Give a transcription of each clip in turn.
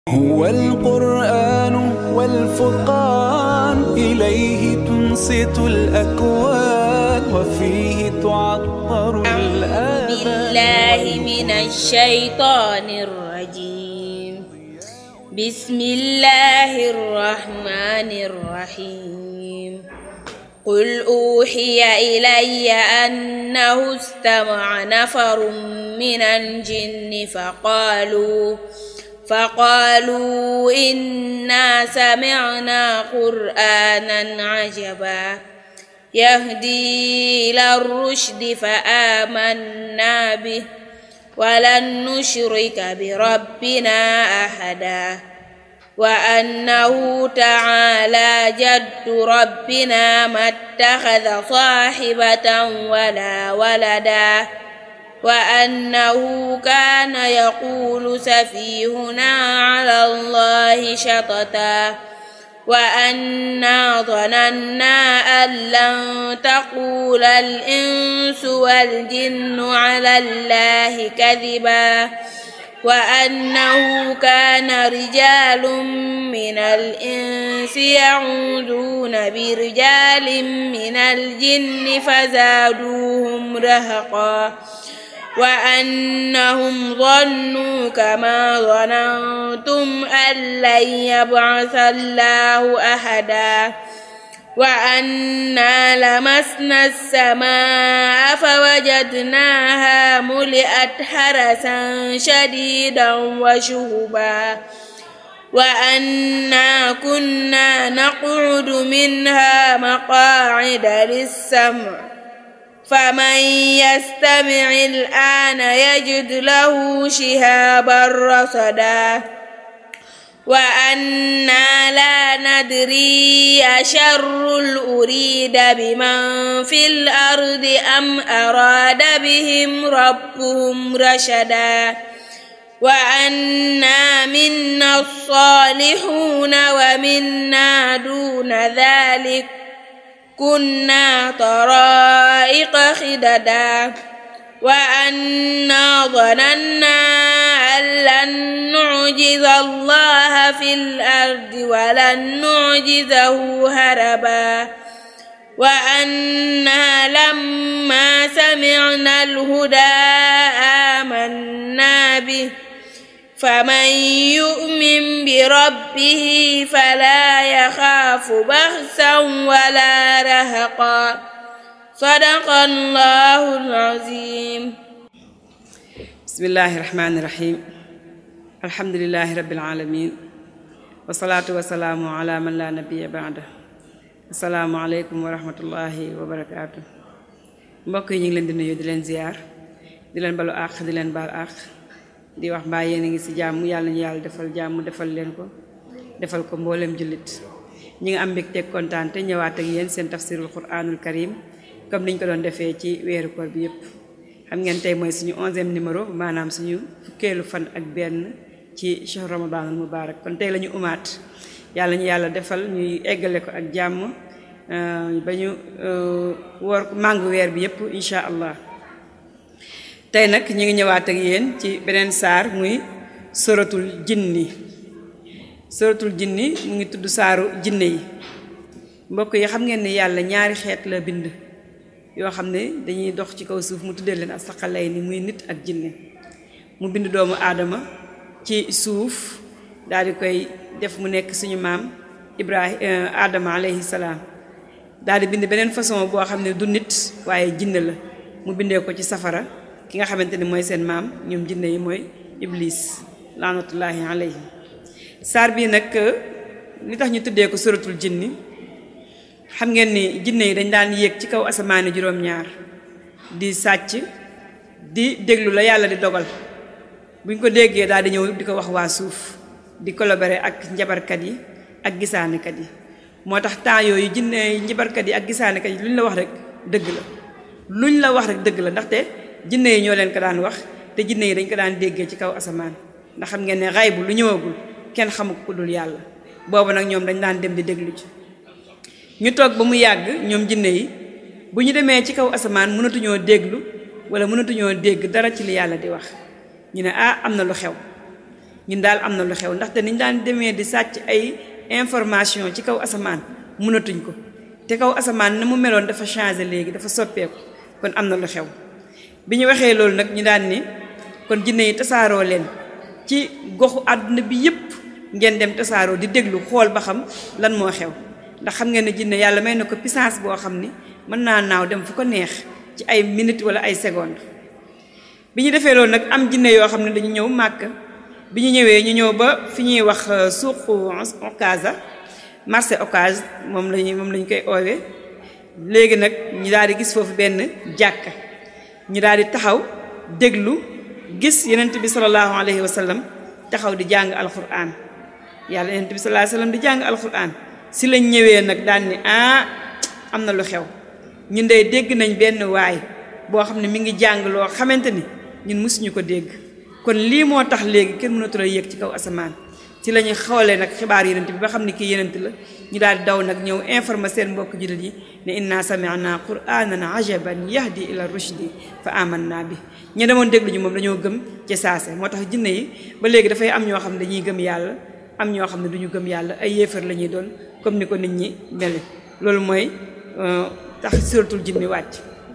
هو القرآن والفرقان إليه تنصت الأكوان وفيه تعطر الآذان بالله من الشيطان الرجيم بسم الله الرحمن الرحيم قل أوحي إلي أنه استمع نفر من الجن فقالوا فقالوا إنا سمعنا قرآنا عجبا يهدي إلى الرشد فآمنا به ولن نشرك بربنا أحدا وأنه تعالى جد ربنا ما اتخذ صاحبة ولا ولدا وأنه كان يقول سفيهنا على الله شططا وأنا ظننا أن لن تقول الإنس والجن على الله كذبا وأنه كان رجال من الإنس يعوذون برجال من الجن فزادوهم رهقا وأنهم ظنوا كما ظننتم أن لن يبعث الله أحدا وأنا لمسنا السماء فوجدناها ملئت حرسا شديدا وشهبا وأنا كنا نقعد منها مقاعد للسمع فمن يستمع الآن يجد له شهابا رصدا وأنا لا ندري أشر أريد بمن في الأرض أم أراد بهم ربهم رشدا وأنا منا الصالحون ومنا دون ذلك كنا طرائق خددا وأنا ظننا أن لن نعجز الله في الأرض ولن نعجزه هربا وأنا لما سمعنا الهدى آمنا به فمن يؤمن بربه فلا يخاف بخسا ولا رهقا صدق الله العظيم بسم الله الرحمن الرحيم الحمد لله رب العالمين والصلاة والسلام على من لا نبي بعده السلام عليكم ورحمة الله وبركاته mbokk yi ñu ngi leen di nuyu di leen ziar di leen balu àq di leen baal àq di wax mbaa yéen a ngi ci jàmm yàlla ñu yàlla defal jàmm defal leen ko defal ko mboolem jullit ñi ngi am mbégte kontaan te ñëwaat ak yéen seen tafsirul quranul karim comme niñ ko doon defee ci weeru koor bi yépp xam ngeen tey mooy suñu onzième numéro maanaam suñu fukkeelu fan ak benn ci shahr ramadanul mubarak kon tey la ñu umaat yàlla ñu yàlla defal ñuy eggale ko ak jàmm ba ñu woor màngu weer bi yépp incha allah tey nag ñu ngi ñëwaat ak yéen ci beneen saar muy soratul jinni soratul jinni mu ngi tudd saaru jinne yi mbokk yi xam ngeen ne yàlla ñaari xeet la bind yoo xam ne dañuy dox ci kaw suuf mu tuddee leen asaqalay ni muy nit ak jinne mu bind doomu aadama ci suuf daal di koy def mu nekk suñu maam ibrahim aadama alayhi salaam daal di bind beneen façon boo xam ne du nit waaye jinne la mu bindee ko ci safara ki nga xamante ni mooy seen maam ñoom jinne yi mooy iblis laanatullaahi alayhi saar bii nag li tax ñu tuddee ko suratul jinni xam ngeen ni jinne yi dañ daan yéeg ci kaw asamaani juróom-ñaar di sàcc di déglu la yàlla di dogal buñ ko déggee daal di ñëw di ko wax waa suuf di collaborer ak njabarkat yi ak gisaanekat yi moo tax temps yooyu jinne yi njabarkat yi ak gisaanekat yi luñ la wax rek dëgg la luñ la wax rek dëgg la ndaxte jinne yi ñoo leen ko daan wax te jinne yi dañ ko daan déggee ci kaw asamaan ndax xam ngeen ne xay bu lu ñëwagul kenn xamu ko dul yàlla boobu nag ñoom dañ daan dem di déglu ci ñu toog ba mu yàgg ñoom jinne yi bu ñu demee ci kaw asamaan mënatuñoo déglu wala mënatuñoo dégg dara ci li yàlla di wax ñu ne ah am na lu xew ñun daal am na lu xew ndaxte niñ daan demee di sàcc ay information ci kaw asamaan mënatuñ ko te kaw asamaan na mu meloon dafa changé léegi dafa soppeeku kon am na lu xew bi ñu waxee loolu nag ñu daan ni kon jinne yi tasaaroo leen ci goxu àdduna bi yépp ngeen dem tasaaroo di déglu xool ba xam lan moo xew ndax xam ngeen ne jinne yàlla may na ko puissance boo xam ni mën naa naaw dem fu ko neex ci ay minutes wala ay secondes bi ñu defee loolu nag am jinne yoo xam ne dañu ñëw màkk bi ñu ñëwee ñu ñëw ba fi ñuy wax suuqu Okaza marché Okaz moom lañu moom lañu koy oowee léegi nag ñu daal di gis foofu benn jàkka ñu daal di taxaw déglu gis yenent bi sallallahu alayhi wa sallam taxaw di jàng alquran yàlla yenent bi sallallahu alayhi wa sallam di jàng alquran si lañ ñëwee nag daan ni ah am na lu xew ñun dey dégg nañ benn waay boo xam ne mi ngi jàng loo xamante ni ñun mësuñu ko dégg kon lii moo tax léegi kenn mënatul a yéeg ci kaw asamaan ci la ñuy xoolee nag xibaar yenent bi ba xam ne kii yenent la ñu daal di daw nag ñëw informer seen mbokk jullit yi ne inna sami'na qur'anan ajaban yahdi ila rushdi fa amanna bi ñu demoon déglu ñu moom dañoo gëm ci saase moo tax jinne yi ba léegi dafay am ñoo xam ne dañuy gëm yàlla am ñoo xam ne duñu gëm yàlla ay yéefar la ñuy doon comme ni ko nit ñi mele loolu mooy tax suratul jinni wàcc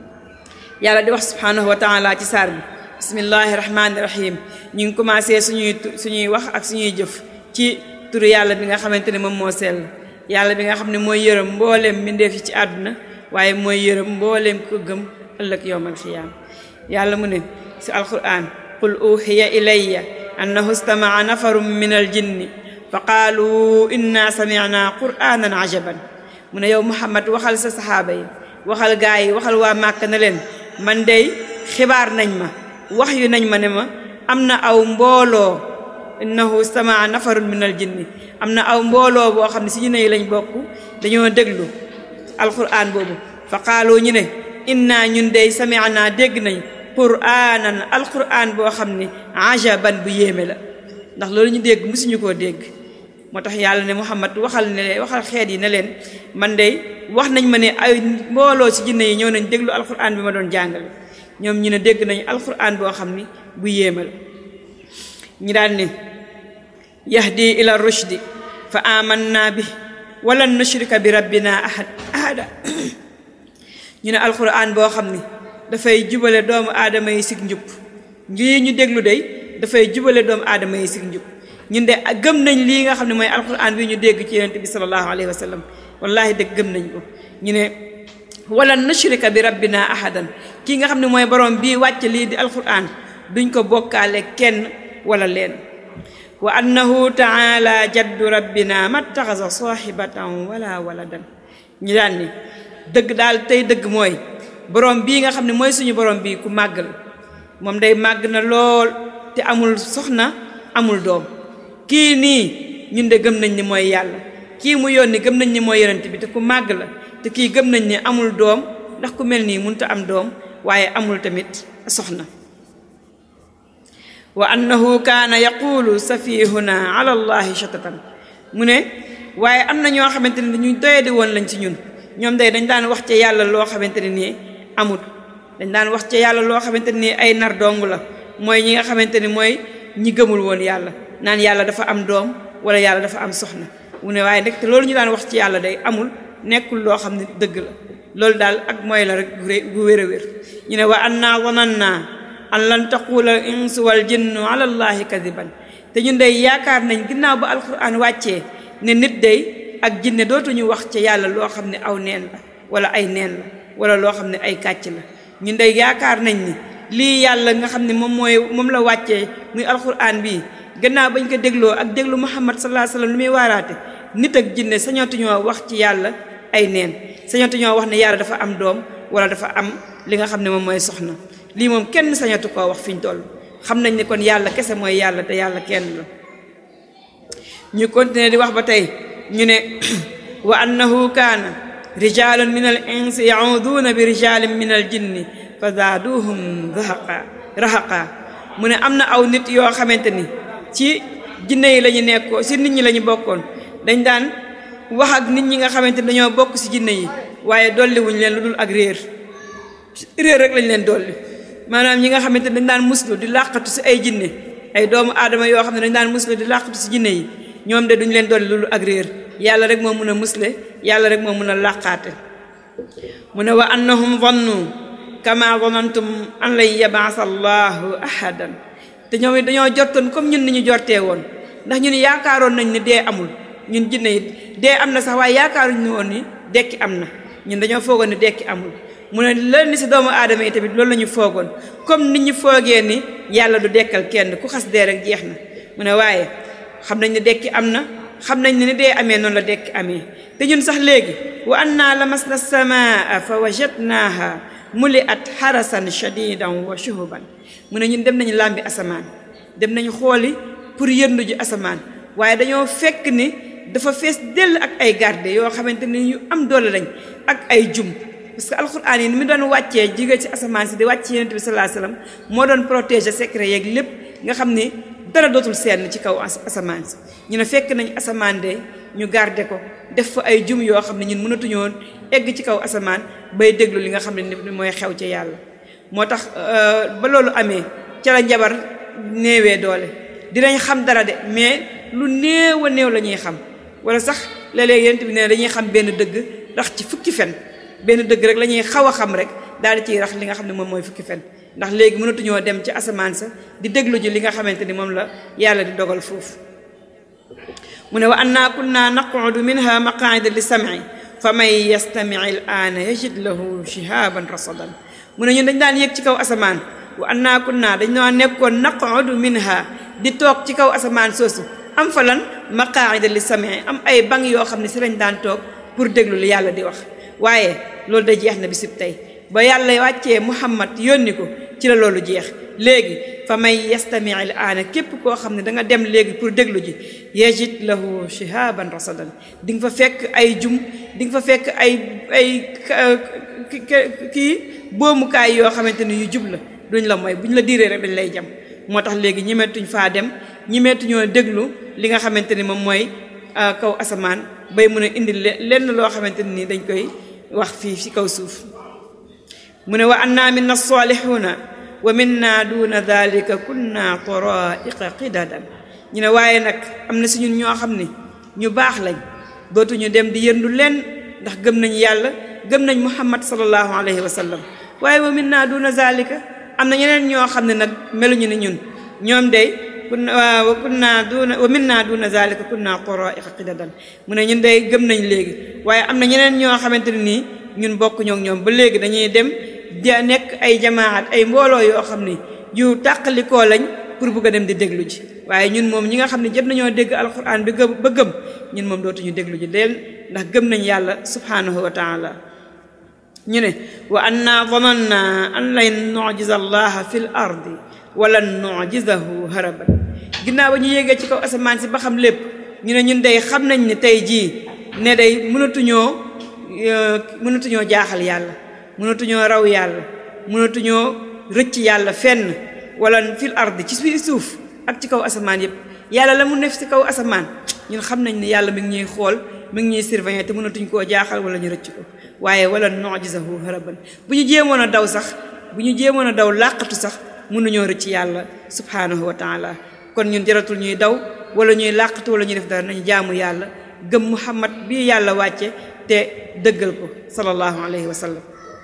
yàlla di wax subhanahu wa taala ci saar bi bismillahi rahmaani rahim ñu ngi commencé suñuy suñuy wax ak suñuy jëf ci turu yàlla bi nga xamante ne moom moo sell yàlla bi nga xam ne mooy yërëm mbooleem mbindeef yi ci àdduna waaye mooy yërëm mbooleem ko gëm ëllëg yowmal xiyaam yàlla mu ne si alquran qul uxiya ilayya annahu stamaa nafarum min al jinni fa qaalu inna samicna qur'anan ajaban mu ne yow muhammad waxal sa saxaaba yi waxal gaa yi waxal waa màkk na leen man dey xibaar nañ ma wax yu nañ ma ne ma am na aw mbooloo innahu stamaa nafarun min al jinni am na aw mbooloo boo xam ne si jinne yi lañ bokk dañoo déglu alquran boobu fa qaalu ñu ne inna ñun dey samicna dégg nañ qur'anan alquran boo xam ne ajaban bu yéeme la ndax loolu ñu dégg mësuñu koo dégg moo tax yàlla ne muhammad waxal ne leen waxal xeet yi ne leen man de wax nañ ma ne ay mbooloo ci jinne yi ñëw nañ déglu alquran bi ma doon jàngale ñoom ñu ne dégg nañ alquran boo xam ni bu yéeme la ñu daan ne yahdi ila rushdi fa amanna bi walan nushrika bi rabbina ahad ahada ñu ne alquran boo xam ni dafay jubale doomu aadama yi sig njub lii ñu déglu day dafay jubale doomu aadama yi sig njub ñun de gëm nañ lii nga xam ne mooy alquran bi ñu dégg ci yonent bi sallallahu alayhi wa sallam wallahi dëgg gëm nañ ko ñu ne wala nushrika bi rabbina ahadan kii nga xam ne mooy borom bii wàcc lii di alquran duñ ko bokkaale kenn wala leen wa annahu taala jaddu rabbina mattaxasa sahibatan wala waladan ñu daan ni dëgg daal tey dëgg mooy borom bii nga xam ne mooy suñu borom bii ku màgg la moom day màgg na lool te amul soxna amul doom kii nii ñun de gëm nañ ni mooy yàlla kii mu yónni gëm nañ ni mooy yonent bi te ku màgg la te kii gëm nañ ni amul doom ndax ku mel nii mënut a am doom waaye amul tamit soxna wa annahu kaana yaqulu safihuna ala allahi shatatan mu ne waaye am na ñoo xamante ne dañuy doyadi woon lañ ci ñun ñoom day dañ daan wax ca yàlla loo xamante ne nii amut dañ daan wax ca yàlla loo xamante ne nii ay nar dong la mooy ñi nga xamante ni mooy ñi gëmul woon yàlla naan yàlla dafa am doom wala yàlla dafa am soxna mu ne waaye ndekte loolu ñu daan wax ci yàlla day amul nekkul loo xam ne dëgg la loolu daal ak mooy la rek gu wér a wér ñu ne wa anna zananna an lan taqula al insu wal jinnu ala allahi kadiban te ñun day yaakaar nañ ginnaaw ba alquran wàccee ne nit day ak jinne dootuñu wax ci yàlla loo xam ne aw neen la wala ay neen la wala loo xam ne ay kàcc la ñun day yaakaar nañ ni lii yàlla nga xam ne moom mooy moom la wàccee muy alquran bii gannaaw bañ ko dégloo ak déglu muhammad sallallahu alayhi wasallam lu muy waaraate nit ak jinne sañatuñoo wax ci yàlla ay neen sañatuñoo wax ne yàlla dafa am doom wala dafa am li nga xam ne moom mooy soxna lii moom kenn sañatu koo wax fi ñu toll xam nañ ne kon yàlla kese mooy yàlla te yàlla kenn la ñu continuer di wax ba tey ñu ne wa annahu kaana rijalun min al insi yauduna bi rijalin min al jinni fa zaaduhum rahaqa rahaqa mu ne am na aw nit yoo xamante ni ci jinne yi la ñu nekkoo ci nit ñi la ñu bokkoon dañ daan wax ak nit ñi nga xamante ni dañoo bokk ci jinne yi waaye dolli wuñ leen lu dul ak réer réer rek lañ leen dolli maanaam ñi nga xamante ni dañ daan muslu di làqatu ci ay jinne ay doomu aadama yoo xam ne dañ daan musle di làqatu si jinne yi ñoom de duñ leen dolli loolu ak réer yàlla rek moo mun a musle yàlla rek moo mun a làqaate mu ne wa annahum zannu kama zanantum an lan yabaasa allahu ahadan te ñoom it dañoo jortoon comme ñun ni ñu jortee woon ndax ñun yaakaaroon nañ ni dee amul ñun jinne it dee am na sax waaye yaakaaruñ ni woon ni dekki am na ñun dañoo foogoon ni dekki amul mu ne leen ni si doomu aadama yi tamit loolu la ñu foogoon comme nit ñu foogee ni yàlla du dekkal kenn ku xas dee rek jeex na mu ne waaye xam nañ ne dekki am na xam nañ ne ni dee amee noonu la dekki amee te ñun sax léegi wa annaa lamasna samaa fa wajadnaaha muli at xarasan shadidan wa shuhuban mu ne ñun dem nañu làmbi asamaan dem nañu xooli pour yëndu ji asamaan waaye dañoo fekk ni dafa fees dell ak ay garde yoo xamante ni ñu am doole lañ ak ay jum parce que alxuraan yi ni mu doon wàccee jige ci asamaan si di wàcc yonent bi sallallahu alayhi wasallam moo doon protéger secret yeeg lépp nga xam ni dara dootul seen ci kaw asamaan si ñu ne fekk nañ asamaan de ñu garde ko def fa ay jum yoo xam ne ñun mënatuñoo egg ci kaw asamaan bay déglu li nga xam ne ni mooy xew ci yàlla moo tax ba loolu amee ca la njabar néewee doole dinañ xam dara de mais lu néew a néew la ñuy xam wala sax léeg-léeg yonent bi ne dañuy xam benn dëgg ndax ci fukki fen benn dëgg rek la ñuy xaw a xam rek daal di ciy rax li nga xam ne moom mooy fukki fen ndax léegi mënatuñoo dem ci asamaan sa di déglu ji li nga xamante ni moom la yàlla di dogal foofu mu ne wa annaa kunna naqudu minha maqaida li sam'i fa man yastami al aana yajid lahu shihaban rasadan mu ne ñun dañ daan yéeg ci kaw asamaan wa annaa kunna dañ noo nekkoon naqudu minha di toog ci kaw asamaan soosu am fa lan maqaida li sam'i am ay bang yoo xam ne si lañ daan toog pour déglu li yàlla di wax waaye loolu da jeex na bisib tey ba yàlla wàccee muhammad yónni ko ci la loolu jeex léegi fa may yastami al aana képp koo xam ne da nga dem léegi pour déglu ji yajid lahu shihaban rasadan di nga fa fekk ay jum di nga fa fekk ay ay kii boomukaay yoo xamante ni yu jub la duñ la mooy buñ la diiree rek dañ lay jam moo tax léegi ñimeetuñ faa dem ñimeetuñoo déglu li nga xamante ni moom mooy kaw asamaan bay mën a indi lenn loo xamante ni dañ koy wax fii ci kaw suuf mu ne wa anna minna salihuna wa minna duna dalika kunna taraiqa qidadan ñu ne waaye nag am na si ñun ñoo xam ne ñu baax lañ dootuñu dem di yëndu leen ndax gëm nañ yàlla gëm nañ muhammad sallallahu alayhi wa sallam waaye wa minna duna zalika am na ñeneen ñoo xam ne nag meluñu ne ñun ñoom day kunna wa kunna duna wa minna duna zalika kunna taraiqa qidadan mu ne ñun day gëm nañ léegi waaye am na ñeneen ñoo xamante ne nii ñun bokk ñoo ñoom ba léegi dañuy dem di nekk ay jamaat ay mbooloo yoo xam ne yu tàqalikoo lañ pour bugg a dem di déglu ji waaye ñun moom ñi nga xam ne jot nañoo dégg alquran bi gëm ba gëm ñun moom dootuñu déglu ji leen ndax gëm nañ yàlla subhanahu wa taala ñu ne wa anna zananna an lan nujiza allaha fi l ardi wala nujizahu haraban ginnaaw ba ñu yéegee ci kaw asamaan si ba xam lépp ñu ne ñun day xam nañ ne tey jii ne day mënatuñoo mënatuñoo jaaxal yàlla mënatuñoo raw yàlla mënatuñoo rëcc yàlla fenn wala fil ardi ci biir suuf ak ci kaw asamaan yëpp yàlla la mu nekk ci kaw asamaan ñun xam nañ ne yàlla mi ngi ñuy xool mi ngi ñuy surveiller te mënatuñ koo jaaxal wala ñu rëcc ko waaye wala nujizahu haraban bu ñu jéemoon a daw sax bu ñu jéemoon a daw làqatu sax mënuñoo rëcc yàlla subhanahu wa taala kon ñun jaratul ñuy daw wala ñuy làqatu wala ñuy def dara nañu jaamu yàlla gëm muhammad bii yàlla wàcce te dëggal ko sallallahu alayhi wa sallam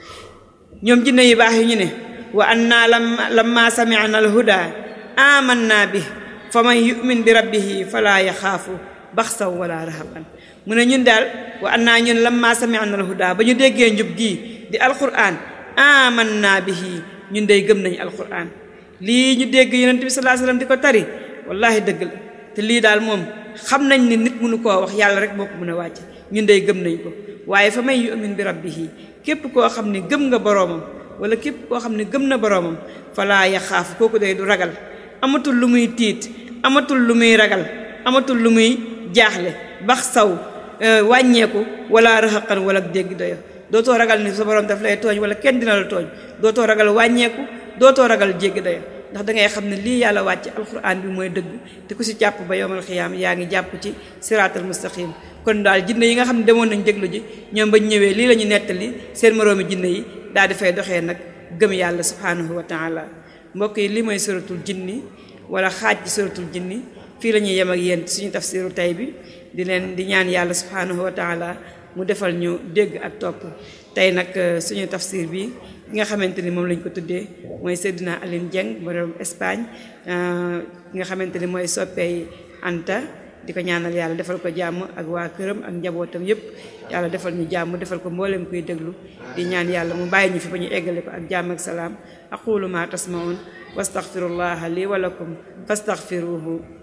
ñoom jinne yu baax yi ñu ne wa anna lamma lamma sami'na alhuda amanna bi fa man yu'min bi rabbihi fala yaxaafu baxsaw wala rahaban mu ne ñun daal wa anna ñun lamma sami'na alhuda ba ñu déggee njub gii di alquran amanna bihi ñun day gëm nañu alquran lii ñu dégg yonent bi sallallahu alayhi wasallam di ko tari wallahi dëgg la te lii daal moom xam nañ ne nit mënu koo wax yàlla rek moo ko mën a wàcc ñun day gëm nañ ko waaye fa may yu'min bi rabbihi képp koo xam ne gëm nga boroomam wala képp koo xam ne gëm na boroomam falaa yaxaafu kooku day du ragal amatul lu muy tiit amatul lu muy ragal amatul lu muy jaaxle bax saw wàññeeku wala raxaqan wala dégg doyo dootoo ragal ni sa boroom daf lay tooñ wala kenn dina la tooñ dootoo ragal wàññeeku dootoo ragal jéggi doyo ndax da ngay xam ne lii yàlla wàcc alquran bi mooy dëgg te ku si jàpp ba yowmal xiyaam yaa ngi jàpp ci siraatal mustaqim kon daal jinne yi nga xam ne demoon nañ déglu ji ñoom bañ ñëwee lii la ñu nettali seen moroomi jinne yi daal di fay doxee nag gëm yàlla subhanahu wa taala mbokk yi lii mooy suratul jinni wala xaaj ci suratul jinni fii la ñuy yem ak yéen suñu tafsiru tay bi di leen di ñaan yàlla subhanahu wa taala mu defal ñu dégg ak topp tey nag suñu tafsir bi ki nga xamante ni moom lañ ko tuddee mooy Seydina Aline Dieng borom Espagne ki nga xamante ni mooy soppey Anta di ko ñaanal yàlla defal ko jàmm ak waa këram ak njabootam yépp yàlla defal ñu jàmm defal ko mboolem kuy déglu di ñaan yàlla mu bàyyi ñu fi ba ñu eggale ko ak jàmm ak salaam aqulu ma tasmaun wastaghfirullaha li wa lakum fastaghfiruhu